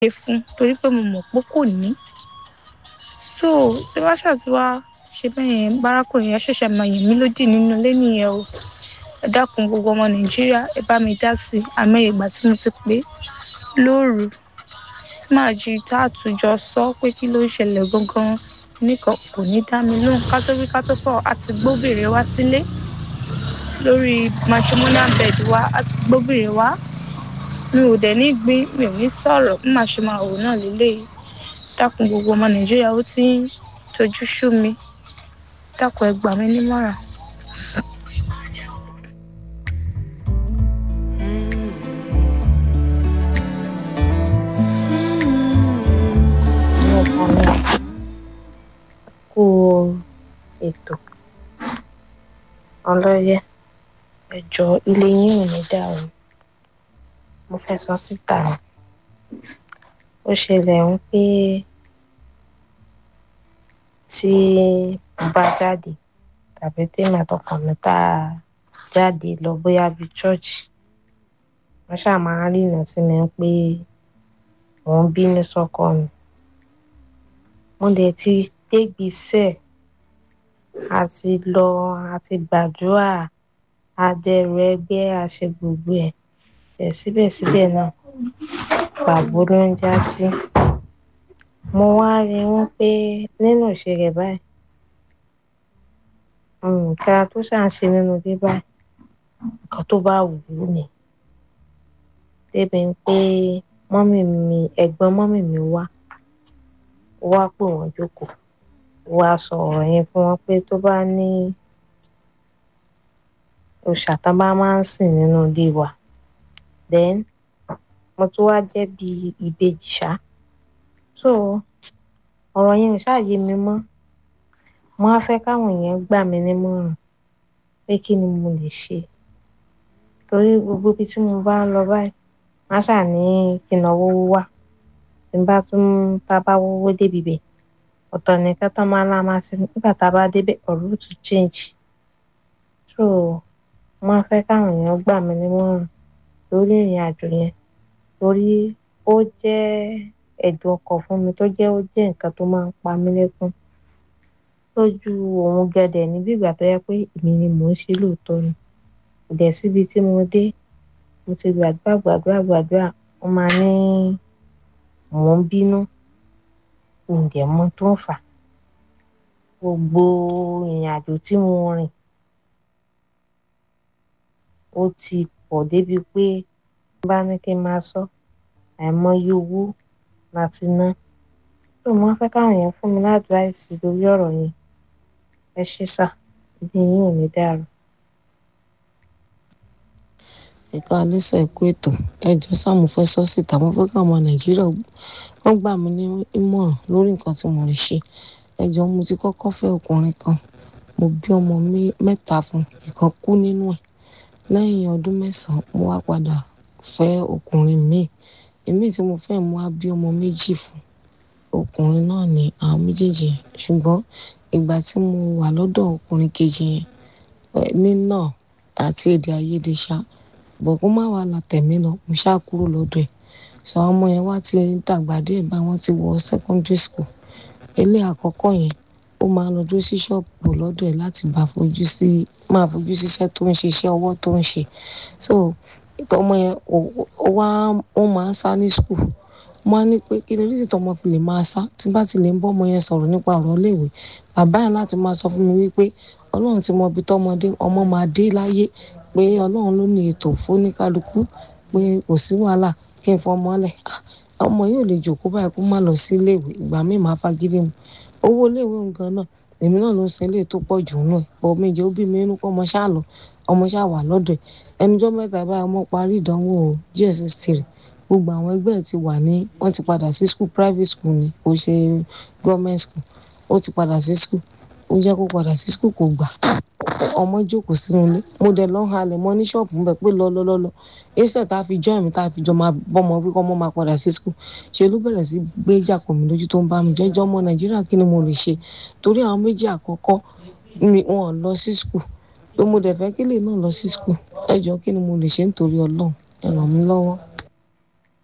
ṣe fún torí pé mo mọ̀ pé kò ní so tí wọ́n ṣàtiwá ṣe bẹ́ẹ̀ yẹn bárakùnrin yẹn ṣẹ̀ṣẹ̀ máa yìn mí lódì nínú ilé nìyẹn o ẹ dákun gbogbo ọmọ nàìjíríà ẹ bá mi dá sí i àmọ́ ìgbà tí mo ti pé lóru tí màá jí tá àtúnjọ sọ pé kí ló ń ṣẹlẹ̀ gangan nìkan kò ní dá mi lóhùn ká tó wí ká tó fọ̀ àti gbóbìnrin wá sílé lórí matrimonial bed wa àti gbóbìnrin wá mi ò dẹ̀ ní gbin mi ò ní sọ̀rọ̀ bí màá ṣe máa wò náà lélẹ́yìí dákun gbogbo ọmọ nàìjíríà ó ti ń tojú sú mi dákun ẹ gbà mí nímọ̀ràn. ọkọ mi kú ètò ọlọ́yẹ ẹjọ́ ilé yín ò ní dàrú mo fẹ́ sọ síta ni ó ṣẹlẹ̀ ń pé tí mo bá jáde tàbí tèmi àtọkàn mi tá a jáde lọ bóyá bíi chọ́ọ̀chì wọ́n ṣáà máa ń rìnà sí mi pé mò ń bínú sọ́kọ mi mo dẹ̀ ti gbégbèsè àti lọ àti gbàdúrà adẹrù ẹgbẹ́ àṣẹ gbogbo ẹ̀ ẹ̀ síbẹ̀síbẹ̀ náà pàbó ló ń já sí mo wá rí wọn pé nínú ìṣẹ̀lẹ̀ báyìí nǹkan tó ṣà ń ṣe nínú ilé báyìí nǹkan tó bá wù ú ni débi pé mọ́mì mi ẹ̀gbọ́n mọ́mì mi wá wá pè wọ́n jókòó wá sọ ọ̀rọ̀ yẹn fún wọn pé tó bá ní òòṣà tán bá máa ń sìn nínú ilé wa then mo tún wá jẹ́ bí ìbejì ṣá so ọ̀rọ̀ yẹn ò ṣàyè mi mọ́ mo á fẹ́ káwọn èèyàn gbà mí nímọ̀ràn pé kí ni mo lè ṣe torí gbogbo ibi tí mo bá ń lọ báyìí má ṣà ní kí n náwó wá tí n bá tún tá a bá wówó débi bẹ̀ ọ̀tọ̀ nìkan tán máa lá máa ṣe nígbà tá a bá débẹ̀ ọ̀rọ̀ ó tún change so mo á fẹ́ káwọn èèyàn gbà mí nímọ̀ràn lórí ìrìn àjò yẹn torí ó jẹ́ ẹ̀dùn ọkàn fún mi tó jẹ́ ó jẹ́ nǹkan tó máa ń pa mí lẹ́kún lójú òun gẹ̀dẹ̀ níbi ìgbà tó yẹ pé èmi ni mò ń ṣe lóòótọ́ ni kò dẹ̀ síbi tí mo dé mo ti gbàdúrà gbàdúrà gbàdúrà wọ́n máa ní mò ń bínú ǹdẹ̀ mọ tó ń fà gbogbo ìrìn àjò tí mo rìn ó ti pọ̀ débi pé bá ní kí n máa sọ àìmọye owó láti ná tó mo fẹ́ káwọn èèyàn fún mi ládùúráìsì lórí ọ̀rọ̀ yẹn ẹ ṣe sà ibi yín ò ní dàrú. ẹ̀ka alẹ́sà ẹ̀kú ètò ẹjọ́ sáàmù fẹ́ sọ síta mo fẹ́ káwọn ọmọ nàìjíríà wọ́n gbà mí ní ìmọ̀ràn lórí nǹkan tí mo lè ṣe ẹjọ́ mo ti kọ́kọ́ fẹ́ ọkùnrin kan mo bí ọmọ mẹ́ta fún ìkan kú nínú ẹ̀ lẹ́yìn ọdún mẹ́sàn-án mo wá padà fẹ́ ọkùnrin míì èmi tí mo fẹ́ mo wá bí ọmọ méjì fún ọkùnrin náà ní àwọn méjèèjì yẹn ṣùgbọ́n ìgbà tí mo wà lọ́dọ̀ ọkùnrin kejì yẹn nínà àti èdè àìyedè ṣá bọ̀ kó má wàá la tẹ̀mí lọ mo ṣáà kúrò lọ́dọ̀ ẹ̀ sọ àwọn ọmọ yẹn wá ti dàgbà díẹ̀ bá wọn ti wọ secondary school ilé àkọ́kọ́ yẹn ó máa lọ dúró sí ṣọ́ọ̀bù lọ́dọ̀ ẹ̀ láti bá fojú sí máa fojú síṣẹ́ tó ń ṣe iṣẹ́ ọwọ́ tó ń ṣe so ọmọ yẹn ó wá ó máa ń sá ní school mo á ní pé kí ni oríṣi tọmọ fi lè máa sá tí bá ti lè ń bọ́ ọmọ yẹn sọ̀rọ̀ nípa ọ̀rọ̀ iléèwé bàbá yẹn láti máa sọ fún mi wípé ọlọ́run ti mọ ibi tọmọdé ọmọ máa dé láyé pé ọlọ́run ló ní ètò fóníkálukú pé kò sí wàhálà kí n fọmọ lẹ̀ ọmọ yóò lè jòkó báyìí kó má lọ sí iléèwé ìgbà míì máa fagídí mu owó iléèwé nǹkan náà èmi náà ló ń sin ilé tó pọ̀ jù nù ẹ̀ bọ̀ méje ó bí mi inú pé ọmọ ṣáà lọ ọmọ ṣáà wà lọ́dọ̀ ẹ̀ ẹnujọ́ mẹ́ta báyìí ọmọ parí ìdánwò gss three gbogbo àwọn ẹgbẹ́ ẹ̀ ti wà ní wọ́n ti padà sí school private school ni kò ṣe government school ó ti padà sí school ó jẹ́ kó padà sí school kò gbà ọmọ jókòó sínú ilé mo dẹ̀ lọ́ọ́ halẹ̀ mọ́ ní ṣọ́ọ̀bù ń bẹ̀ pé lọ́lọ́lọ́lọ́ instead tá a fi join mi tá a fi jọ máa bọ́mọ wí kọ́ ọmọ máa padà sí school ṣe ló bẹ̀rẹ̀ sí gbé jàpọ̀ mi lójú tó ń bá mi jẹ́jọ́ ọmọ nàìjíríà kí ni mo lè ṣe torí àwọn méjì àkọ́kọ́ mi wọn lọ sí school tó mo dẹ̀ fẹ́ kí lè náà lọ sí school ẹ jọ kí ni mo lè ṣe nítorí ọlọ́run ẹ ràn mí lọ́wọ́.